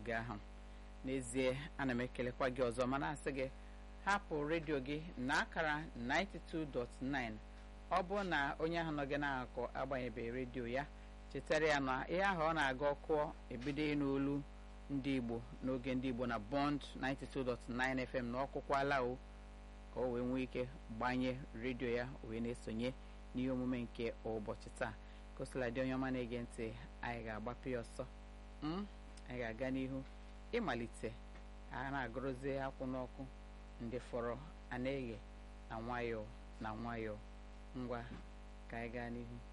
n'oge ahụ n'ezie ana m ekelekwa gị ọzọ mana asị gị hapụ redio gị na akara 92.9 ọ bụ na onye ahụ nọ gị na-akọ agbanyebeghị redio ya chetara ya na ihe ahụ ọ na-aga ọkụ ebido n'olu ndị igbo n'oge ndị igbo na bond 92.9 fm na ọkụkwala o ka o wee nwee ike gbanye redio ya wee na-esonye n'ihe omume nke ụbọchị taa kosiladị onye ọma na-ege ntị anyị ga-agbapụ ya ọsọ anyị ga-aga n'ihu ịmalite a na-agụrụzi akwụ n'ọkụ ndị fọrọ a na-eghe na nwayọọ na nwayọọ ngwa ka anyị gaa n'ihu